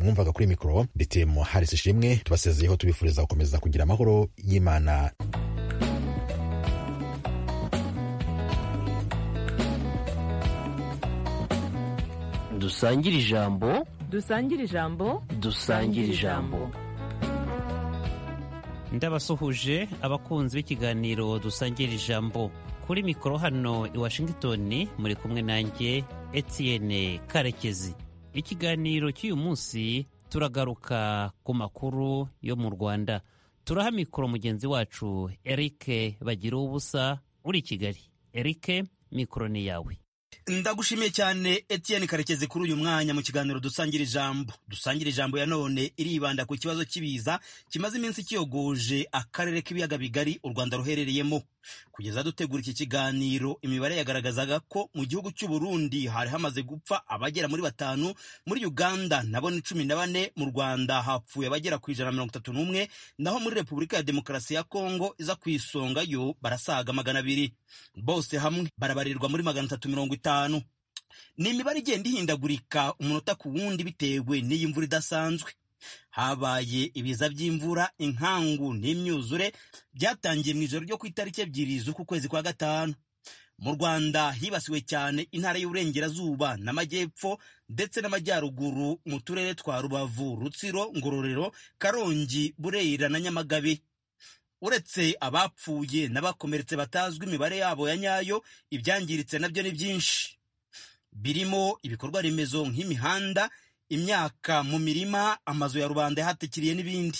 mwumvaga kuri mikoro ndetse mu harisi ishimwe tubasezeyeho tubifuriza gukomeza kugira amahoro y'imana dusangire ijambo dusangire ijambo dusangire ijambo ndabasuhuje abakunzi b'ikiganiro dusangira ijambo kuri mikoro hano i washington muri kumwe nanjye etienne karekezi ikiganiro cy'uyu munsi turagaruka ku makuru yo mu rwanda turaha mikoro mugenzi wacu eric bagira ubusa uri i kigali eric mikoro ni yawe ndagushimiye cyane Etienne karekezi kuri uyu mwanya mu kiganiro dusangira ijambo dusangira ijambo ya none iribanda ku kibazo cy'ibiza kimaze iminsi kiyogoje akarere k'ibiyaga bigari u rwanda ruherereyemo kugeza dutegura iki kiganiro imibare yagaragazaga ko mu gihugu cy'u Burundi hari hamaze gupfa abagera muri batanu muri uganda nabo ni cumi na bane mu rwanda hapfuye abagera ku ijana na mirongo itatu n'umwe naho muri repubulika ya demokarasi ya kongo iza ku isonga yo barasaga magana abiri bose hamwe barabarirwa muri magana atatu mirongo itanu ni imibare igenda ihindagurika umunota ku wundi bitewe n'iyi mvura idasanzwe habaye ibiza by'imvura inkangu n'imyuzure byatangiye mu ijoro ryo ku itariki ebyiri z'uku kwezi kwa gatanu mu rwanda hibasiwe cyane intara y'uburengerazuba n'amajyepfo ndetse n'amajyaruguru mu turere twa rubavu rutsiro ngororero karongi burera na nyamagabe uretse abapfuye n'abakomeretse batazwi imibare yabo ya nyayo ibyangiritse nabyo ni byinshi birimo ibikorwa remezo nk'imihanda imyaka mu mirima amazu ya rubanda yahatikiriye n'ibindi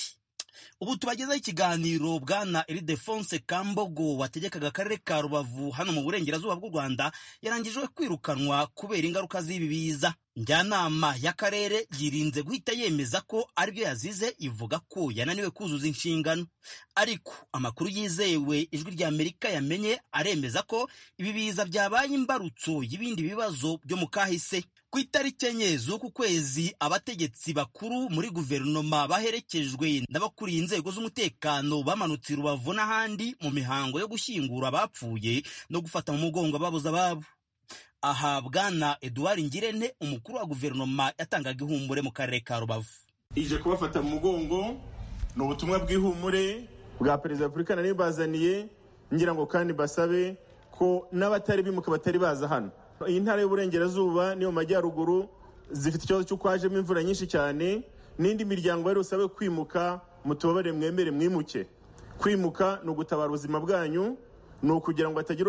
ubu tubagezaho ikiganiro bwana eridefonse kambogo wategekaga akarere ka rubavu hano mu burengerazuba bw'u rwanda yarangijwe kwirukanwa kubera ingaruka z'ibi biza njyanama y'akarere yirinze guhita yemeza ko aribyo yazize ivuga ko yananiwe kuzuza inshingano ariko amakuru yizewe ijwi rya amerika yamenye aremeza ko ibi biza byabaye imbarutso y'ibindi bibazo byo mu kahise ku itariki enye z'uku kwezi abategetsi bakuru muri guverinoma baherekejwe n'abakuriye inzego z'umutekano bamanutse rubavu n'ahandi mu mihango yo gushyingura abapfuye no gufata mu mugongo ababuze ababo aha bwana eduard ngirente umukuru wa guverinoma yatangaga ihumure mu karere ka rubavu ije kubafata mu mugongo ni ubutumwa bw'ihumure bwa perezida wa repubulika nari bazaniye ngira ngo kandi basabe ko n'abatari bimuka batari baza hano iyi ntara y'uburengerazuba niyo mu majyaruguru zifite ikibazo cy'uko hajemo imvura nyinshi cyane n'indi miryango bari busabe kwimuka mutubabare mwemere mwimuke kwimuka ni ugutabara ubuzima bwanyu ni ukugira ngo atagira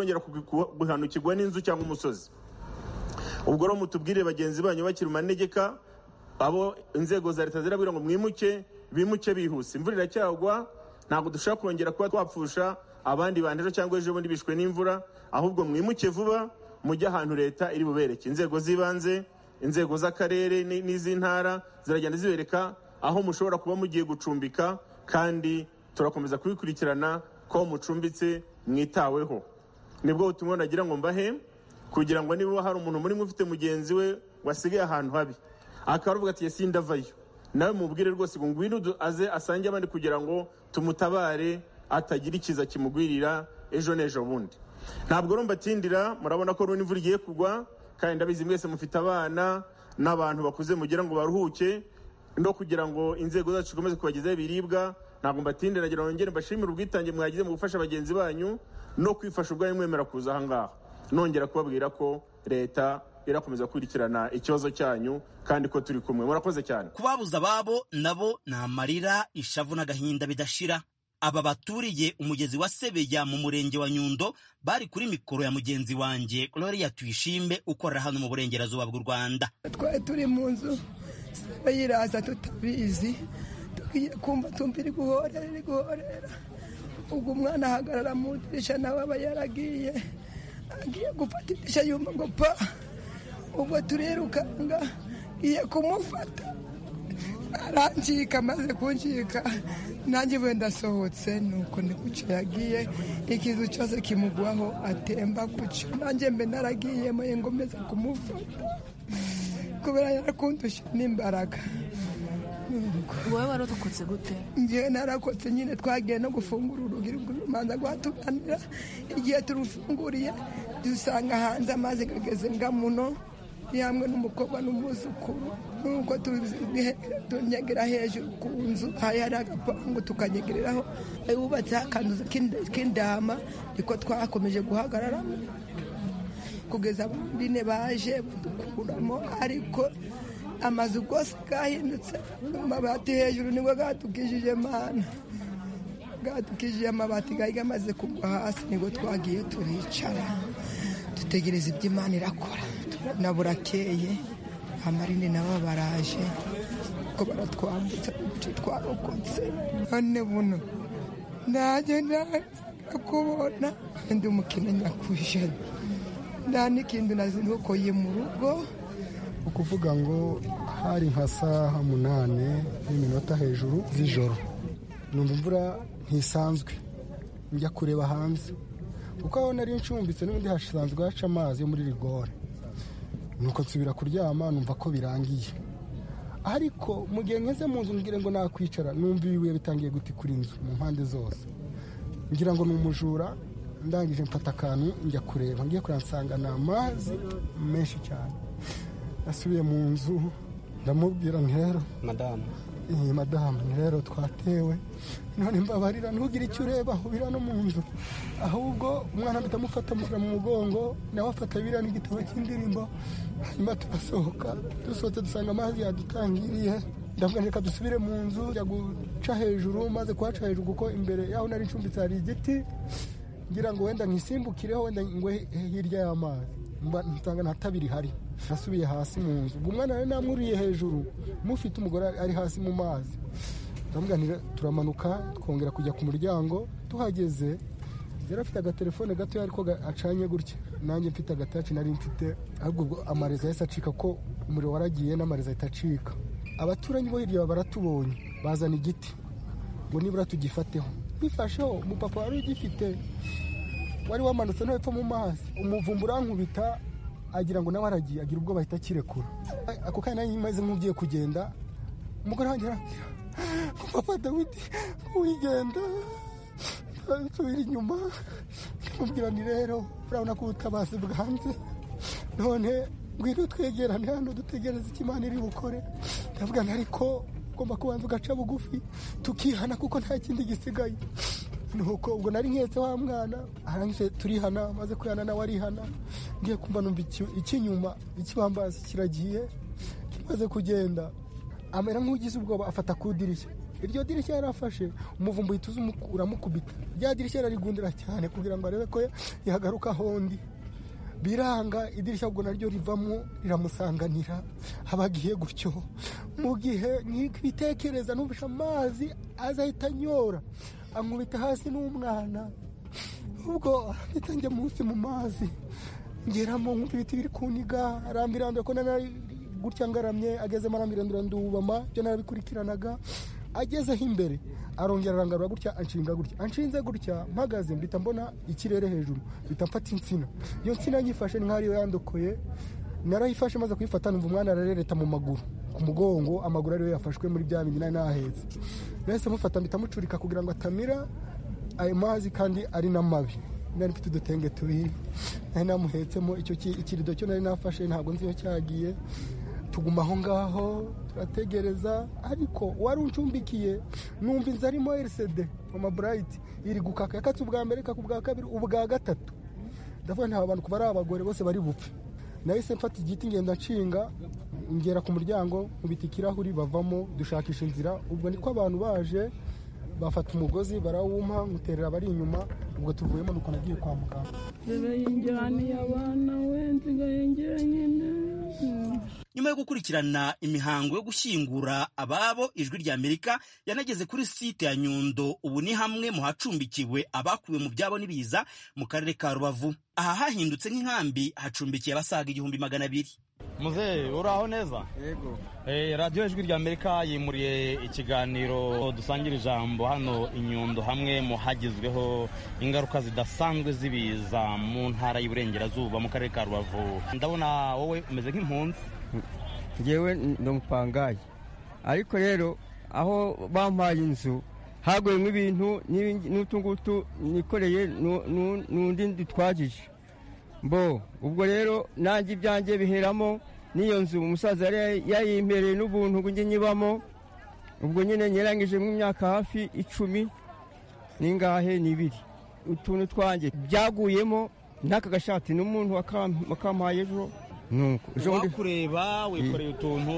guhanukirwa n'inzu cyangwa umusozi ubwo rero mutubwire bagenzi banyu bakiri mu manegeka abo inzego za leta zirabwira ngo mwimuke bimuke bihuse imvura iracyagwa ntabwo dushobora kongera kuba twapfusha abandi bandejo cyangwa ejo bundi bishwe n'imvura ahubwo mwimuke vuba mujye ahantu leta iri bubereke inzego z'ibanze inzego z'akarere n'iz'intara ziragenda zibereka aho mushobora kuba mugiye gucumbika kandi turakomeza kubikurikirana ko mucumbitse mwitaweho nibwo butumwa nagira ngo mbahe kugira ngo niba hari umuntu muri ufite mugenzi we wasigaye ahantu habi akaba aravuga ati ''yesi ndavayo'' nawe mubwire rwose ngo ngwino aze asange abandi kugira ngo tumutabare atagira ikiza kimugwirira ejo n'ejo bundi ntabwo rero mbatindira murabona ko runi imvura igiye kugwa kandi ndabizi mwese mufite abana n'abantu bakuze mugira ngo baruhuke no kugira ngo inzego zacu zikomeze kubagezaho ibiribwa ntabwo mbatinde nagira ngo mbashimire ubwitange mwagize mu gufasha bagenzi banyu no kwifasha ubwanyu mwemera kuza aha ngaha nongera kubabwira ko leta irakomeza gukurikirana ikibazo cyanyu kandi ko turi kumwe murakoze cyane kubabuza ababo nabo ni amarira ishavu n'agahinda bidashira aba baturiye umugezi wa sebeya mu murenge wa nyundo bari kuri mikoro ya mugenzi wanjye gloria tuyishime ukorera hano mu burengerazuba bw'u rwanda twari turi mu nzu bayiraza tutabizi kumva tumva iri guhorera iri guhorera ubwo umwana ahagarara mu idirishya nawe aba yaragiye agiye gufata idirishya yumva ngo pa ubwo turirukanga ngiye kumufata arangika amaze kungika nanjye we ndasohotse nuko ni guca yagiye ikizu cyose kimugwaho atemba guca nanjye mbe naragiyemo ngomeza kumufata kubera yarakundusha n'imbaraga wowe wararokotse gute ngewe narakotse nyine twagiye no gufungura urugi rubanza rwatuganira igihe turufunguriye dusanga hanze amazi ageze ngamuno ni hamwe n'umukobwa n'umwuzukuru nk'uko tubizi tunyagira hejuru ku nzu hari hari agapangu tukanyegereraho bubatseho akantu k'indama niko twakomeje guhagararamo kugeza bine baje kudukuramo ariko amazu rwose yahindutse amabati hejuru nibwo bwatukijije mana bwatukijije amabati yari amaze kugwa hasi nibwo twagiye turicara dutegereza ibyo imana irakora na burakeye amarini nabo baraje ko baratwambutsa uduce twarokotse none buno nanjye naza kubona ndi umukene nyakujana nta n'ikintu nazi nuko ye mu rugo ukuvuga ngo hari nka saha munane n'iminota hejuru z'ijoro numva imvura ntisanzwe njya kureba hanze kuko aho nari ncumbitse n'ubundi hasanzwe haca amazi yo muri rigore nuko nsubira kuryama numva ko birangiye ariko mu gihe ngeze mu nzu mbwire ngo nakwicara numva ibibuye bitangiye guti kuri inzu mu mpande zose ngira ngo ni umujura ndangije mfata akantu njya kureba ngiye kureba nsanga ni amazi menshi cyane nasubiye mu nzu ndamubwira nti rero madamu iyi madamu ni rero twatewe none mbabarira ntugire icyo ureba ahubira no mu nzu ahubwo umwana ndamufata amushyira mu mugongo nawe afata biriya n'igitabo cy'indirimbo hanyuma turasohoka dusohotse dusanga amazi yadutangiriye ndavuga reka dusubire mu nzu njya guca hejuru maze kuhaca hejuru kuko imbere y'aho nari ncumbitse hari igiti ngira ngo wenda nkisimbukireho wenda ngwe hirya y'amazi mba nsanga nta tabi rihari nasubiye hasi mu nzu ubwo umwana yari namwuriye hejuru mufite umugore ari hasi mu mazi ndavuga nti turamanuka twongera kujya ku muryango tuhageze yari afite agatelefone gatoya ariko acanye gutya nanjye mfite agataci nari mfite ahubwo ubwo amarezo yahise acika ko umuriro waragiye n'amarezo ahita acika abaturanyi bo hirya baratubonye bazana igiti ngo nibura tugifateho bifasheho umupapa wari ugifite wari wamanutse no hepfo mu mazi umuvumba urankubita agira ngo nawe aragiye agira ubwo bahita akirekura ako kanya nari maze nk'ugiye kugenda umugore wanjye arambwira papa dawidi wigenda nsubira inyuma ndamubwira ni rero urabona ko ubutabazi bwanze none ngwino twegerane hano dutegereze icyo imana iri bukore ndavuga nti ariko ugomba kubanza ugaca bugufi tukihana kuko nta kindi gisigaye nuko ubwo nari nketse wa mwana arangije turihana maze kwihana nawe arihana ngiye kumva numva icy'inyuma ikibambazi kiragiye kimaze kugenda amera nk'ugize ubwoba afata ku idirishya iryo dirishya yarafashe umuvumba uhita uramukubita rya dirishya yararigundira cyane kugira ngo arebe ko yagaruka hondi biranga idirishya ubwo naryo rivamo riramusanganira aba agiye gutyo mu gihe ntikwitekereza ntubishe amazi azahita anyora ankubita hasi n'umwana ubwo ahita njya munsi mu mazi ngeramo nkumva ibiti biri kuniga arambirambira ko nari gutya ngaramye agezemo arambirambira ndubama ibyo narabikurikiranaga agezeho imbere arongera arangarura gutya anshinga gutya anshinze gutya mpagaze mbita mbona ikirere hejuru mpita mfata insina iyo nsina nyifashe nk'aho ariyo yandokoye narayifashe maze kuyifata numva umwana ararereta mu maguru ku mugongo amaguru ariyo yafashwe muri bya bindi nari nahetse nahise mufata mpita mucurika kugira ngo atamira ayo mazi kandi ari n'amabi nari mfite udutenge tubiri nari namuhetsemo icyo ikirido cyo nari nafashe ntabwo nzi iyo cyagiye tuguma aho ngaho turategereza ariko wari uncumbikiye numva inzu arimo rcd mama burayiti iri gukaka yakatse ubwa mbere ikaka ubwa kabiri ubwa gatatu ndavuga nta bantu kuba ari abagore bose bari bupfe nahise mfata igiti ngenda nshinga ngera ku muryango nkubita ikirahuri bavamo dushakisha inzira ubwo niko abantu baje bafata umugozi barawumpa nkuterera abari inyuma ubwo tuvuyemo nuko nagiye kwa muganga nyuma yo gukurikirana imihango yo gushyingura ababo ijwi rya amerika yanageze kuri site ya nyundo ubu ni hamwe mu hacumbikiwe abakuwe mu byabo n'ibiza mu karere ka rubavu aha hahindutse nk'inkambi hacumbikiye abasaga igihumbi magana abiri muzehe uraho neza yego Eh, radiyo ijwi rya amerika yimuriye ikiganiro dusangira ijambo hano inyundo hamwe mu hagezweho ingaruka zidasanzwe z'ibiza mu ntara y'iburengerazuba mu karere ka rubavu ndabona wowe umeze nk'impunzi ngewe ndi umupangayi ariko rero aho bampaye inzu haguyemo ibintu n'ibindi- n'utu ngutu nikoreye nu- nu- n'undi dutwagije mbo ubwo rero nanjye ibyanjye biheramo n'iyo nzu umusaza yari yayimpereye n'ubuntu ngo njye nyibamo ubwo nyine nyeranyije mu myaka hafi icumi n'ingahe n'ibiri utuntu twanjye byaguyemo n'aka gashati n'umuntu wakam- wakampaye ejo nuko ejo bundi wakureba wikoreye utuntu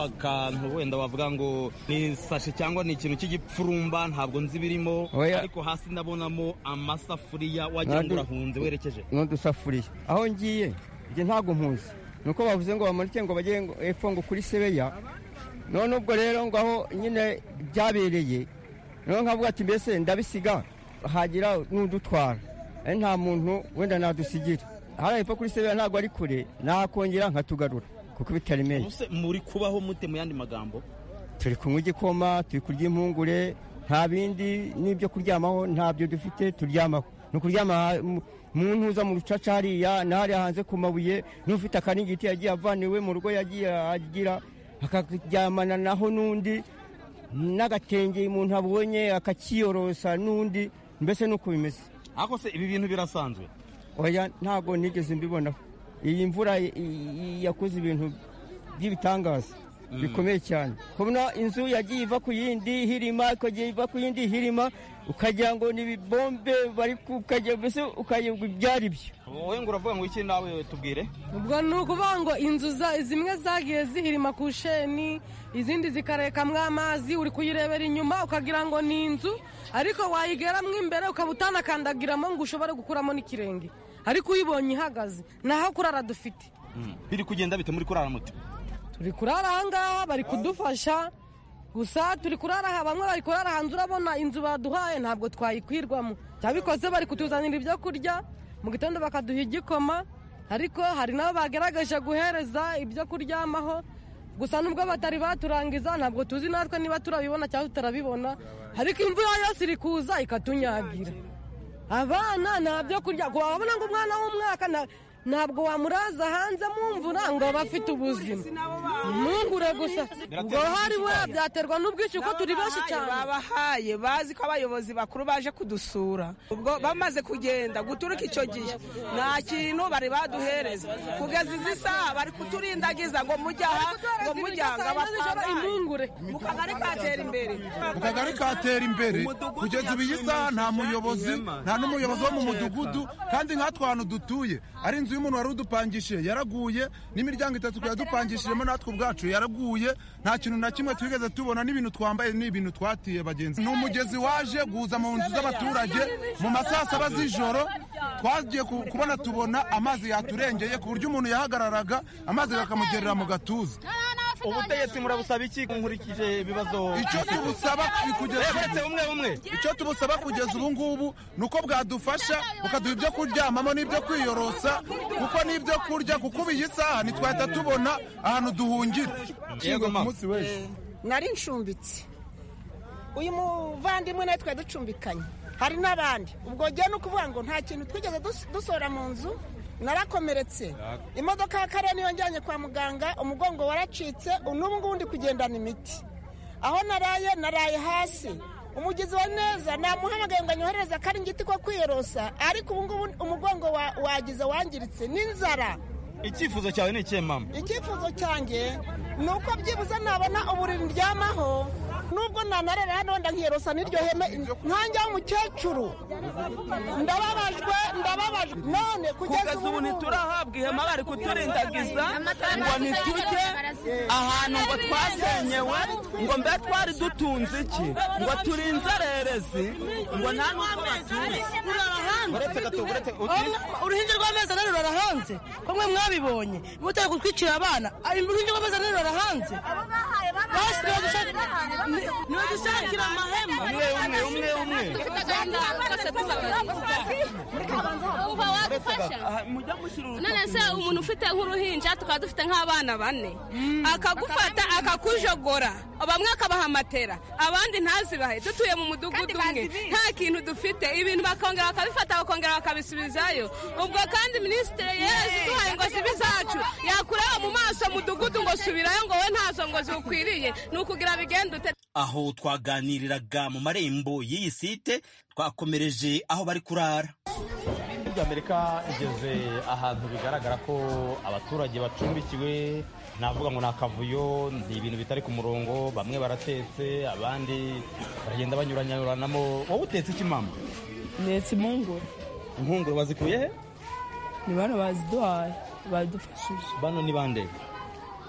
akantu wenda wavuga ngo ni isashi cyangwa ni ikintu cy'igipfurumba ntabwo nzi ibirimo Oya. ariko hasi ndabonamo amasafuriya wagira ngo Ntabwo- urahunze werekeje n'udusafuriya aho ngiye njye ntabwo mpuzi ni uko bavuze ngo bamanike ngo bajye ngo- epfo ngo kuri sebeya none ubwo rero ngo aho nyine byabereye none nkavuga ati mbese ndabisiga hagira n'udutwara ari nta muntu wenda nadusigira hariya epfo kuri sebeya ntabwo ari kure nakongera nkatugarura kuko bitaremeye Ubuse muri kubaho mute mu yandi magambo turi kunywa igikoma turi kurya impungure nta bindi n'ibyo kuryamaho ntabyo dufite turyamaho ni ukuryama ha- mu- mu ntuza mu rucaca hariya n'ahariya hanze ku mabuye n'ufite akaringiti yagiye avaniwe mu rugo yagiye agira akaryamana naho n'undi n'agatenge umuntu abonye akakiyorosa n'undi mbese nuko bimeze ariko se ibi bintu birasanzwe oya ntabwo nigeze mbibonaho iyi mvura i- i- yakoze ibintu by'ibitangaza bikomeye cyane kubona inzu yagiye iva ku yindi hirima ikajya iva ku yindi hirima ukagira ngo ni ibibombe bari ku- ukajya mbese ukayoba ibyari byo wowe ngo uravuga ngo iki nawe tubwire ubwo ni ukuvuga ngo inzu za- zimwe zagiye zihirima ku sheni izindi zikarekamwo amazi uri kuyirebera inyuma ukagira ngo ni inzu ariko wayigeramo imbere ukaba utanakandagiramo ngo ushobore gukuramo n'ikirenge ariko uyibonye ihagaze naho kurara dufite biri kugenda bite muri kurara mute turi kurara ahangaha bari kudufasha gusa turi kurara aha bamwe bari kurara hanze urabona inzu baduhaye ntabwo twayikwirwamo cyabikoze bari kutuzanira ibyo kurya mu gitondo bakaduha igikoma ariko hari n'abo bagerageje guhereza ibyo kuryamaho gusa nubwo batari baturangiza ntabwo tuzi natwe niba turabibona cyangwa tutarabibona ariko imvura yose iri kuza ikatunyagira abana nta byo kurya ngo wabona ngo umwana w'umwaka nta- ntabwo wamuraza hanze mu mvura ngo abe afite ubuzima ntungure gusa ubwo hari we byaterwa n'ubwishyu ko turi benshi cyane babahaye bazi ko abayobozi bakuru baje kudusura ubwo bamaze kugenda guturuka icyo gihe nta kintu bari baduhereza kugeza izi saha bari kuturindagiza ngo mujye aha ngo mujye aha ngo abatangaye impungure mu kagari katera imbere mu kagari katera imbere kugeza ubu iyi saha nta muyobozi nta n'umuyobozi wo mu mudugudu kandi nk'atwo hantu dutuye ari inzu y'umuntu wari udupangishije yaraguye n'imiryango itatu twari dupangishijemo natwe ubwacu yaraguye nta kintu na kimwe twigeze tubona n'ibintu twambaye n'ibintu twatiye bagenzi ni umugezi waje guza mu nzu z'abaturage mu masaa saba z'ijoro twagiye ku- kubona tubona amazi yaturengeye ku buryo umuntu yahagararaga amazi bakamugerera mu gatuza ubutegetsi murabusaba iki nkurikije ibibazo icyo tubusaba ni kugeza uretse umwe umwe icyo tubusaba kugeza ubu ngubu ni uko bwadufasha bukaduha ibyo kuryamamo n'ibyo kwiyorosa kuko n'ibyo kurya kuko ubu iyi saha ntitwahita tubona ahantu duhungira Yego, mama. nari ncumbitse uyu muvandimwe nawe twari ducumbikanye hari n'abandi ubwo njyewe ni ukuvuga ngo nta kintu twigeze dus- dusohora mu nzu narakomeretse imodoka ya kare niyo njyanye kwa muganga umugongo waracitse n'ubu ngubu ndi kugendana imiti aho naraye naraye hasi umugizi wa neza namuhamagaye ngo anyohereze akaringiti ko kwiyorosa ariko ubu ngubu umugongo wa- wagize wangiritse n'inzara icyifuzo cyawe ni ikihe mama icyifuzo cyanjye ni uko byibuze nabona uburiri ndyamaho nubwo nanarara hano wenda nkiyerosa n'iryo heme nkanjya w'umukecuru ndababajwe ndababajwe none kugeza kugeza ubu ntiturahabwa ihema bari kuturindagiza ngo ntitujye ahantu ngo twasenyewe ngo mbe twari dutunze iki ngo turi inzererezi ngo nta n'utwo batuye uretse gato uretse uruhinja rw'amezi ane rurara hanze ko mwe mwabibonye mutari gutwikira abana uruhinja rw'amezi ane rurara hanze ni udushakira amahema umwe umwe umwe umwe Aha, mujya mushyira none se umuntu ufite nk'uruhinja tukaba dufite nk'abana bane akagufata akakujogora bamwe akabaha matera abandi ntazibahe dutuye mu mudugudu umwe nta kintu dufite ibintu bakongera bakabifata bakongera bakabisubizayo ubwo kandi minisitiri yarazi duhaye ngo sibi zacu yakureba mu maso mudugudu ngo subirayo ngo we ntazo ngo ziwukwiriye ni ukugira bigende ute aho twaganiriraga mu marembo y'iyi site twakomereje aho bari kurara ry'amerika igeze ahantu bigaragara ko abaturage bacumbikiwe navuga ngo ni akavuyo ni ibintu bitari ku murongo bamwe baratetse abandi baragenda banyuranyuranamo wowe utetse iki mama ntetse impungure impungure wazikuye he ni bano baziduhaye badufashije bano ni bande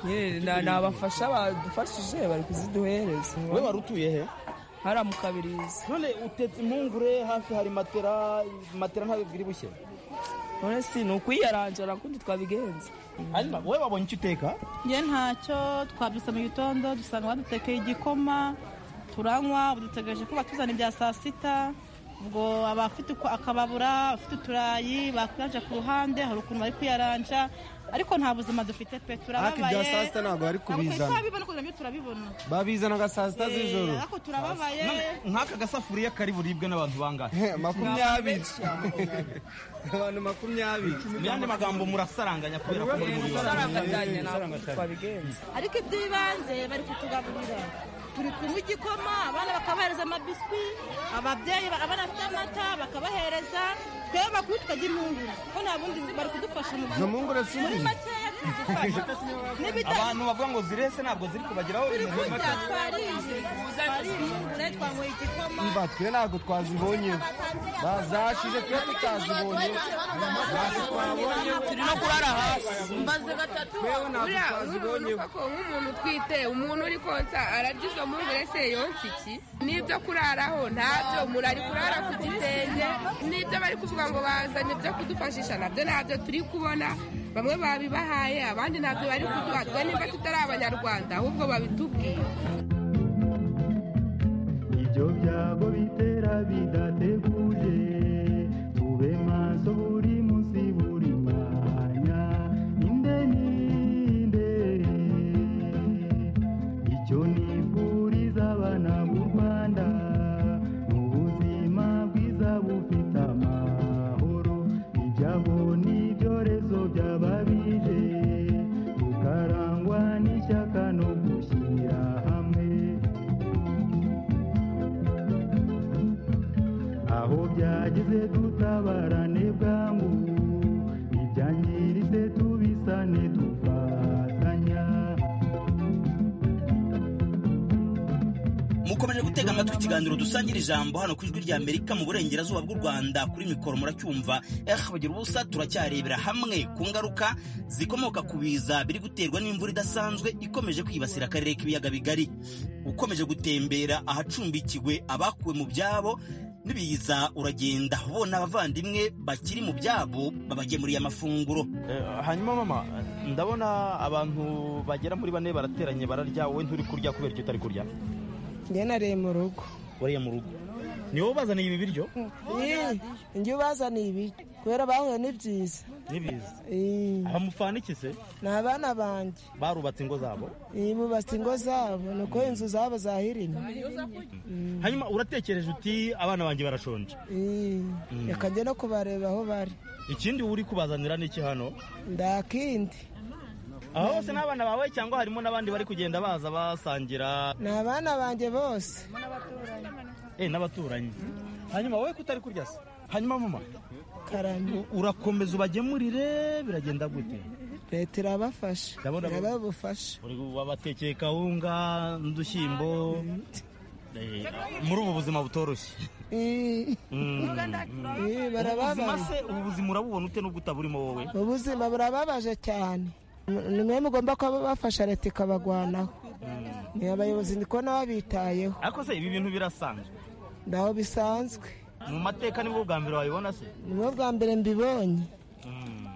Nyine ni ni abafasha badufashije bari kuziduhereza wowe wari utuye he hariya mu kabirizi none utetse impungure hafi hari matera matera ntabwo biri bushye none si ni ukwiyarangira kundi twabigenza hanyuma wowe wabonye icyo uteka njye ntacyo twabyutse mu gitondo dusanga badutekeye igikoma turanywa ubu dutegereje ko batuzana ibya saa sita ubwo abafite uko akababura abafite uturayi bakwiranja ku ruhande hari ukuntu bari kwiyaranja ariko nta buzima dufite pe turababaye ibya saa sita ntabwo bari kubizana. Ntabwo turabibona kugira ngo turabibona babizanaga saa sita Eh, z'ijoro ariko turababaye nk'aka gasafuriya kari buribwe n'abantu bangahe makumyabiri abantu makumyabiri mu yandi magambo murasaranganya kubera ko muri mu Musaranganya, ntabwo bibazo ariko iby'ibanze bari kutugaburira turi kunywa igikoma abana bakabahereza amabiswi ababyeyi ba- abana bafite amata bakabahereza twebwe bakuru tukajya impungure ko nta bundi zi- bari kudufasha mu Izo mpungure si muri nini? makeya turadufasha n'ibitari abantu bavuga ngo zirese ntabwo ziri kubageraho turi ibintu kurya bimaze. twariye twariye impungure twanyweye igikoma mba twe ntabwo twazibonye bazashije twe tutazibonye ntabwo twabonye turi no kurara hasi mbaze gatatu Wewe ntabwo uriya twazibonye. urabona ko nk'umuntu utwite umuntu uri konsa ararya izo mpungure se yonsa iki n'ibyo kuraraho ntabyo umuntu ari kurara ku gitenge n'ibyo bari kuvuga ngo bazanye ibyo kudufashisha nabyo ntabyo turi kubona bamwe babibahaye abandi ntabyo bari kuduha twe nimba tutari abanyarwanda ahubwo babitubwiye ibyo byago bitera bidateguje tube maso buri munsi buri mwanya inde ninde icyo nifuriza abana b'u rwanda ni ubuzima bwiza bufite amahoro ibyabo n'ibyorezo by'ababije bukarangwa n'ishyaka no gushyira hamwe aho byageze dutabarane bwangu ibyangiritse tubisane dufatanya mukomeje gutega amatwi ikiganiro dusangira ijambo hano ku ijwi rya amerika mu burengerazuba bw'u rwanda kuri mikoro muracyumva eh bagira ubusa turacyarebera hamwe ku ngaruka zikomoka ku biza biri guterwa n'imvura idasanzwe ikomeje kwibasira akarere k'ibiyaga bigari ukomeje gutembera ahacumbikiwe abakuwe mu byabo n'ibiza uragenda ubona abavandimwe bakiri mu byabo babagemuriye amafunguro hanyuma mama ndabona abantu bagera muri bane barateranye bararya wowe nturi kurya kubera icyo utari kurya njye nariye mu rugo wariye mu rugo ni wowe ubazaniye ibi biryo Ii, njye ubazaniye ibiryo kubera bahuye n'ibyiza n'ibiza Ii, abamufana iki se ni abana banjye barubatse ingo zabo Ii, bubatse ingo zabo nuko inzu zabo zahirima hanyuma uratekereje uti abana banjye barashonje Ii, Mm. reka njye no kubareba aho bari ikindi wowe uri kubazanira ni iki hano ndakindi aho hose ni abana bawe cyangwa harimo n'abandi bari kugenda baza basangira ni abana banjye bose eh n'abaturanyi hanyuma wowe kutari kurya se hanyuma mama karame urakomeza ubagemurire biragenda gute leta irabafasha Ndabona- irababufasha Uri- wabatekeye kawunga n'udushyimbo Eh, muri ubu buzima butoroshye Ii, Mm. Ii, Ubuzima barababaje se ubu buzima urabubona ute n'ubwo utaburimo wowe ubuzima burababaje cyane ni mwe mugomba kuba bafasha leta ikabagwanaho ni abayobozi ndi kubona babitayeho ariko se ibi bintu birasanzwe ntaho bisanzwe mu mateka nibwo bwa mbere wabibona se ni bwo bwa mbere mbibonye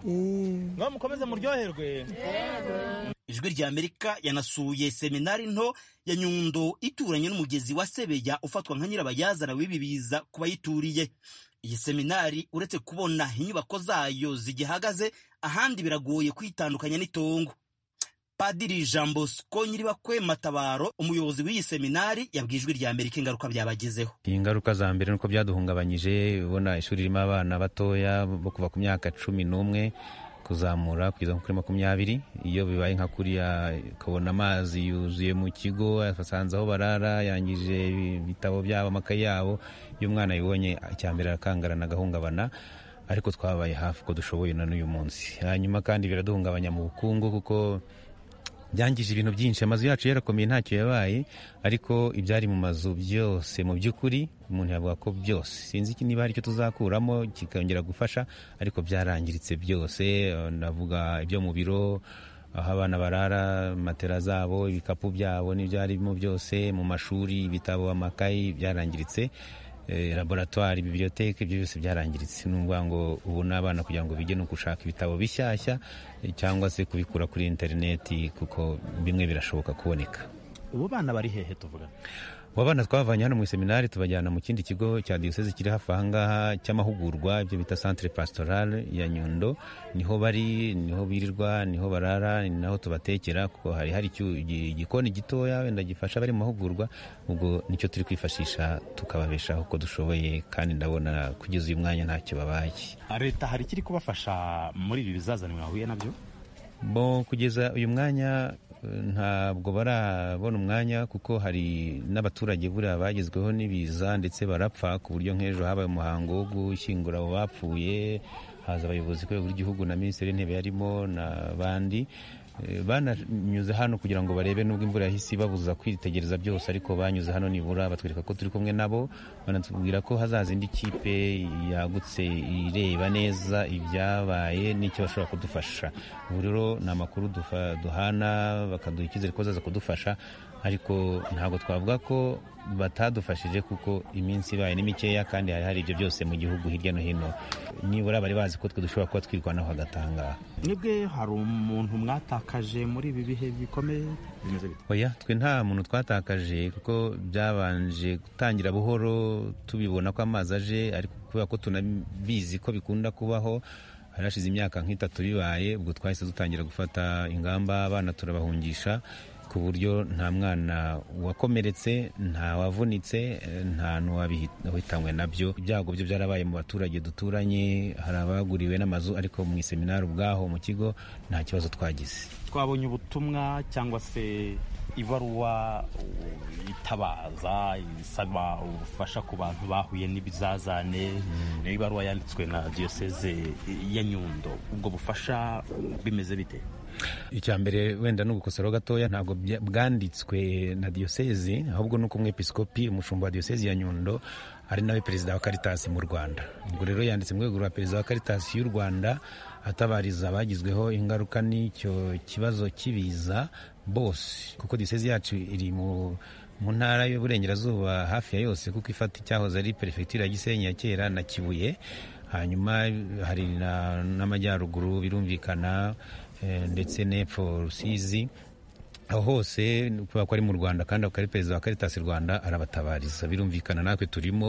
Ii. ngaho mukomeze muryoherwe ijwi rya amerika yanasuye seminari nto ya nyundo ituranye n'umugezi wa sebeya ufatwa nka nyirabayazana w'ibi biza ku bayituriye iyi seminari uretse kubona inyubako zayo zigihagaze ahandi biragoye kwitandukanya n'itongo padiri jean bosco nyiribakwe matabaro umuyobozi w'iyi seminari yabwiye ijwi rya amerika ingaruka byabagezeho ingaruka za mbere nuko byaduhungabanyije ubona ishuri ririmo abana batoya bo kuva ku myaka cumi n'umwe kuzamura kugeza kuri makumyabiri iyo bibaye nka kuriya ukabona amazi yuzuye mu kigo asanze aho barara yangije ibitabo byabo amakaye yabo iyo umwana abibonye icya mbere arakangarana agahungabana ariko twabaye hafi uko dushoboye na n'uyu munsi hanyuma kandi biraduhungabanya mu bukungu kuko byangije ibintu byinshi amazu yacu yarakomeye ntacyo yabaye ariko ibyari mu mazu byose mu by'ukuri umuntu yavuga ko byose sinzi iki niba hari icyo tuzakuramo kikongera gufasha ariko byarangiritse byose navuga ibyo mu biro aho abana barara matera zabo ibikapu byabo n'ibyarimo byose mu mashuri ibitabo amakayi byarangiritse Eh, laboratwari bibiliyoteke ibyo byose byarangiritse ni ukuvuga ngo ubu n'abana kugira ngo bijye no gushaka ibitabo bishyashya eh, cyangwa se kubikura kuri interineti kuko bimwe birashoboka kuboneka ubu bana bari hehe tuvuga abo bana twavanye hano mu iseminari tubajyana mu kindi kigo cya diyoseze kiri hafi aha ngaha cy'amahugurwa ibyo bita centre pastorale ya nyundo niho bari niho birirwa niho barara ni naho tubatekera kuko hari hari icyu- igi- igikoni gitoya wenda gifasha abari mu mahugurwa ubwo nicyo turi kwifashisha tukababeshaho uko dushoboye kandi ndabona kugeza uyu mwanya ntacyo babaye leta hari ikiri kubafasha muri ibi bizazane mwahuye nabyo bo kugeza uyu mwanya eh, ntabwo barabona umwanya kuko hari n'abaturage buriya bagezweho n'ibiza ndetse barapfa ku buryo nk'ejo habaye umuhango wo gushyingura abo bapfuye haza abayobozi ku rwego rw'igihugu na minisitiri w'intebe yarimo n'abandi Eh, bananyuze hano kugira ngo barebe nubwo imvura yahise ibabuza kwitegereza byose ariko banyuze hano nibura batwereka ko turi kumwe nabo banatubwira ko hazaza indi kipe yagutse ireba neza ibyabaye n'icyo bashobora kudufasha ubu rero ni amakuru dufa- duhana bakaduha icyizere ko bazaza kudufasha ariko ntabwo twavuga ko batadufashije kuko iminsi ibaye ni mikeya kandi hari hari ibyo byose mu gihugu hirya no hino nibura bari bazi ko twe dushobora kuba twirwanaho hagatangaha mwebwe hari umuntu mwatakaje muri ibi bihe bikomeye bimeze bite oya twe nta muntu twatakaje kuko byabanje gutangira buhoro tubibona ko amazi aje ariko kubera ko tunabizi ko bikunda kubaho hari hashize imyaka nk'itatu bibaye ubwo twahise dutangira gufata ingamba abana turabahungisha ku buryo nta mwana wakomeretse nta wavunitse eh, nta n'uwahitanwe nabyo ibyago byo byarabaye mu baturage duturanye hari abaguriwe n'amazu ariko mu iseminari ubwaho mu kigo nta kibazo twagize twabonye ubutumwa cyangwa se ibaruwa uh, itabaza isaba ubufasha ku bantu bahuye n'ibizazane ni ibaruwa yanditswe na diyoseze ya nyundo ubwo bufasha bimeze bite icya mbere wenda ni ugukoseraho gatoya ntabwo bya- bwanditswe na diyosezi ahubwo ni uko umwepiskopi umushumba wa diyosezi ya nyundo ari nawe perezida wa karitasi mu rwanda ubwo rero yanditse mu rwego rwa perezida wa karitasi y'u rwanda atabariza abagizweho ingaruka n'icyo kibazo cy'ibiza bose kuko diyosezi yacu iri mu mu ntara y'uburengerazuba hafi ya yose kuko ifata icyahoze ari perefegitura ya gisenyi ya kera na kibuye hanyuma hari na- n'amajyaruguru birumvikana eh, ndetse n'epfo rusizi aho hose kubera ko ari mu rwanda kandi akaba ari perezida wa karitasi rwanda arabatabariza birumvikana natwe turimo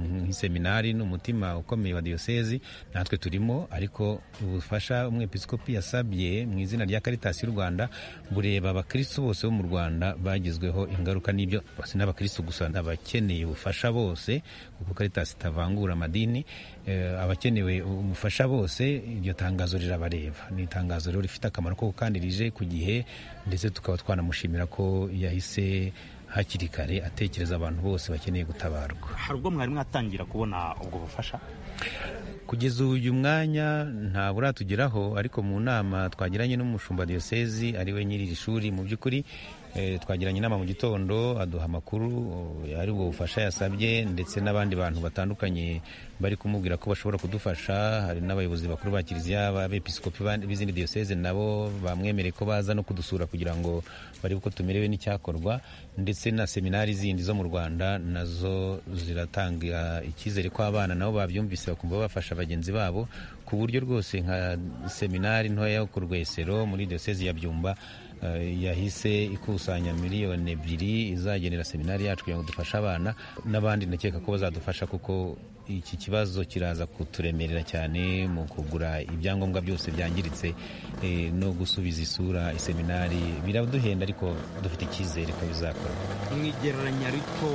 nk'iseminari ni umutima ukomeye wa diyosezi natwe turimo ariko ubufasha umwepiskopi yasabye mu izina rya karitasi y'u rwanda bureba abakirisitu bose bo mu rwanda bagizweho ingaruka n'ibyo si n'abakirisitu gusa abakeneye ubufasha bose kuko karitasi itavangura amadini eh, abakenewe ubufasha bose iryo tangazo rirabareba ni itangazo rero rifite akamaro koko kandi rije ku gihe ndetse tukaba twanamushimira ko yahise hakiri kare atekereza abantu bose bakeneye gutabarwa hari ubwo mwari mwatangira kubona ubwo bufasha kugeza uyu mwanya nta buratugeraho ariko mu nama twagiranye n'umushumba wa diyosezi ari we nyiri iri shuri mu by'ukuri eh, twagiranye inama mu gitondo aduha amakuru eh, ari ubwo bufasha yasabye ndetse n'abandi bantu batandukanye bari kumubwira ko bashobora kudufasha hari n'abayobozi bakuru ba kiliziya abepiskopi b'izindi diyoseze nabo bamwemereye ko baza no kudusura kugira ngo barebe uko tumerewe n'icyakorwa ndetse na seminari zindi zo mu rwanda nazo ziratanga icyizere ko abana nabo babyumvise bakumva bafasha bagenzi babo ku buryo rwose nka seminari ntoya yo ku rwesero muri diyoseze ya byumba eh, yahise ikusanya miliyoni ebyiri izagenera seminari yacu kugira ngo dufashe abana n'abandi ndakeka ko bazadufasha kuko iki kibazo kiraza kuturemerera cyane mu kugura ibyangombwa byose byangiritse eh, no gusubiza isura iseminari biraduhenda ariko dufite icyizere ko bizakorwa mwigereranya rito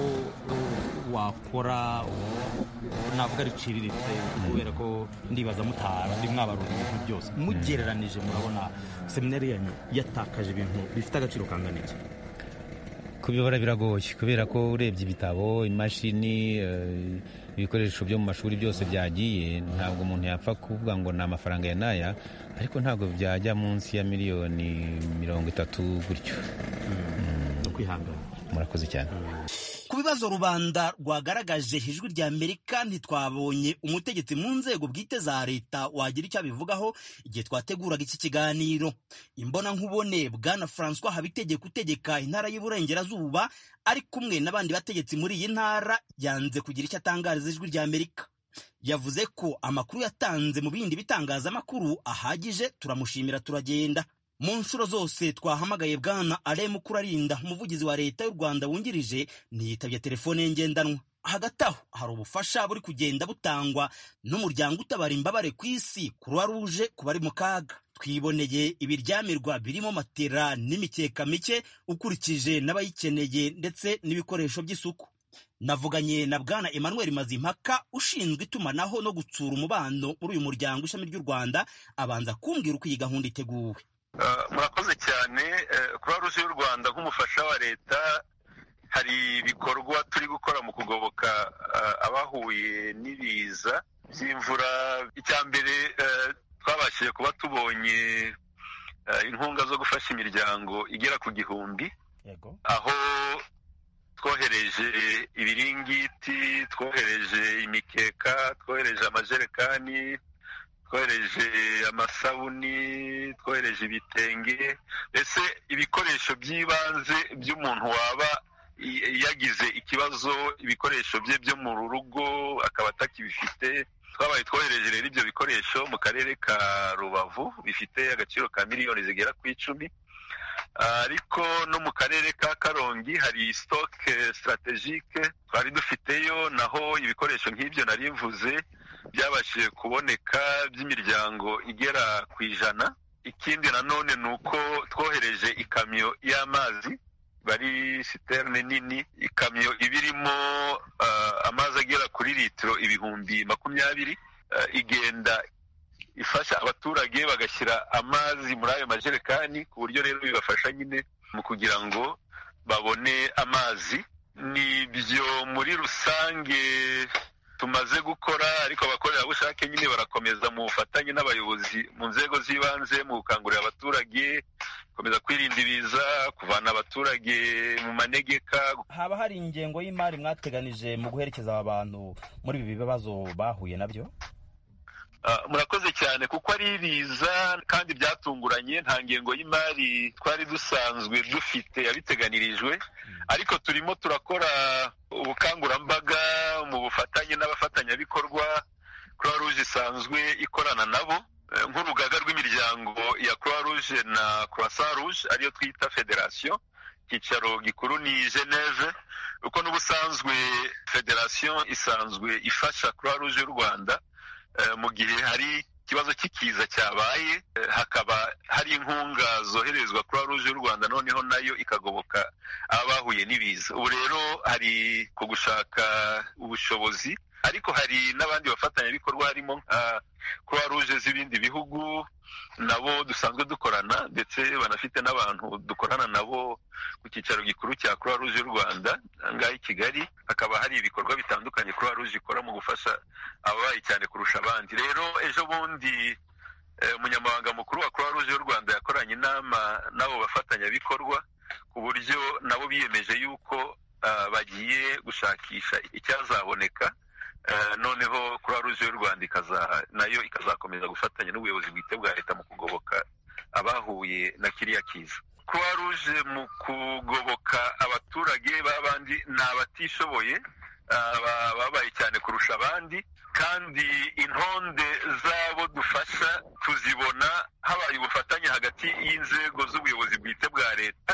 uh, wakora uh, navuga riciriritse kubera ko ndibaza mutara ndi mwabarura ibintu byose mugereranije murabona seminari yanyu yatakaje ibintu bifite agaciro kangana iki ku kubibara biragoye kubera ko urebye ibitabo imashini eh, ibikoresho byo mu mashuri byose byagiye ntabwo umuntu yapfa kuvuga ngo ni amafaranga ya n'aya ariko ntabwo byajya munsi ya miliyoni mirongo itatu gutyo ukwihangana murakoze cyane ku bibazo rubanda rwagaragaje ijwi rya amerika ntitwabonye umutegetsi mu nzego bwite za leta wagira icyo abivugaho igihe twateguraga iki kiganiro imbonankubone bwana francois habitegeka utegeka intara y'uburengerazuba ari kumwe n'abandi bategetsi muri iyi ntara yanze kugira icyo atangariza ijwi rya amerika yavuze ko amakuru yatanze mu bindi bitangazamakuru ahagije turamushimira turagenda mu nshuro zose twahamagaye bwana ale mukurarinda umuvugizi wa leta y'u rwanda wungirije ntiyitabye telefone ye ngendanwa hagati aho hari ubufasha buri kugenda butangwa n'umuryango utabara imbabare ku isi kuruwa ruje ku bari mu kaga twiboneye ibiryamirwa birimo matera n'imikeka mike ukurikije n'abayikeneye ndetse n'ibikoresho by'isuku navuganye na bwana emmanuel mazimpaka ushinzwe itumanaho no gutsura umubano muri uyu muryango ishami ry'u rwanda abanza kumbwira uko iyi gahunda iteguwe murakoze cyane kuba ruje y'u rwanda nk'umufasha wa leta hari ibikorwa turi gukora mu kugoboka abahuye n'ibiza by'imvura icya mbere twabashije kuba tubonye inkunga zo gufasha imiryango igera ku gihumbi aho twohereje ibiringiti twohereje imikeka twohereje amajerekani twohereje amasabuni twohereje ibitenge ese ibikoresho by'ibanze by'umuntu waba yagize ikibazo ibikoresho bye byo mu rugo akaba atakibifite twabaye twohereje rero ibyo bikoresho mu karere ka rubavu bifite agaciro ka miliyoni zigera ku icumi ariko no mu karere ka karongi hari sitoke sitarategike twari dufiteyo naho ibikoresho nk'ibyo nari mvuze byabashije kuboneka by'imiryango igera ku ijana ikindi nanone ni uko twohereje ikamyo y'amazi bari siterne nini ikamyo iba irimo amazi agera kuri litiro ibihumbi makumyabiri igenda ifasha abaturage bagashyira amazi muri ayo majerekani ku buryo rero bibafasha nyine mu kugira ngo babone amazi nibyo muri rusange tumaze gukora ariko abakorerabushake nyine barakomeza mu bufatanye n'abayobozi mu nzego z'ibanze mu gukangurira abaturage gukomeza kwirinda ibiza kuvana abaturage mu manegeka haba hari ingengo y'imari mwateganije mu guherekeza aba bantu muri ibi bibazo bahuye nabyo murakoze cyane kuko ari ibiza kandi byatunguranye nta ngengo y'imari twari dusanzwe dufite yabiteganirijwe ariko turimo turakora ubukangurambaga mu bufatanye n'abafatanyabikorwa croix rouge isanzwe ikorana nabo nk'urugaga rw'imiryango ya croix rouge na croissant rouge ariyo twita federasiyo icyicaro gikuru ni geneve kuko n'ubusanzwe federasiyo isanzwe ifasha croix rouge y'u rwanda mu gihe hari ikibazo cy'ikiza cyabaye hakaba hari inkunga zoherezwa kuri ruje y'u rwanda noneho nayo ikagoboka abahuye n'ibiza ubu rero hari ku gushaka ubushobozi ariko hari n'abandi bafatanyabikorwa harimo nka croix rouge z'ibindi bihugu nabo dusanzwe dukorana ndetse banafite n'abantu dukorana nabo ku cyicaro gikuru cya croix rouge y'u rwanda ngaha i kigali hakaba hari ibikorwa bitandukanye croix rouge ikora mu gufasha ababaye cyane kurusha abandi rero ejo bundi umunyamabanga mukuru wa croix rouge y'u rwanda yakoranye inama n'abo bafatanyabikorwa ku buryo nabo biyemeje yuko bagiye gushakisha icyazaboneka noneho croix rouge y'u rwanda nayo ikazakomeza gufatanya n'ubuyobozi bwite bwa leta mu kugoboka abahuye na kiriya kiza croix rouge mu kugoboka abaturage b'abandi ni abatishoboye babaye cyane kurusha abandi kandi intonde z'abo dufasha tuzibona habaye ubufatanye hagati y'inzego z'ubuyobozi bwite bwa leta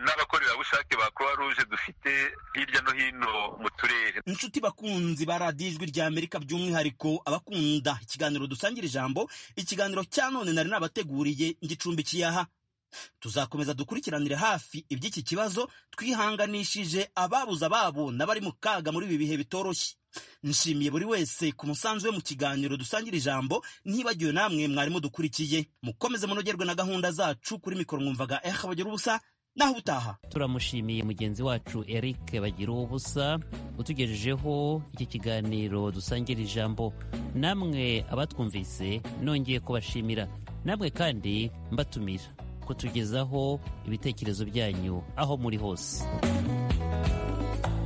n'abakorerabushake ba croix rouge dufite hirya no hino mu turere inshuti bakunzi ba radiyo ijwi rya amerika by'umwihariko abakunda ikiganiro dusangira ijambo ikiganiro cya none nari nabateguriye ngicumbikiye aha tuzakomeza dukurikiranire hafi iby'iki kibazo twihanganishije ababuze ababo n'abari mu kaga muri ibi bihe bitoroshye nshimiye buri wese ku musanzu we mu kiganiro dusangira ijambo ntibagiwe namwe mwarimu dukurikiye mukomeze munogerwe na gahunda zacu kuri mikoro mwumvaga eha bagira ubusa naho utaha turamushimiye mugenzi wacu eric bagira ubusa utugejejeho iki kiganiro dusangira ijambo namwe abatwumvise nongeye kubashimira namwe kandi mbatumira kutugezaho ibitekerezo byanyu aho muri hose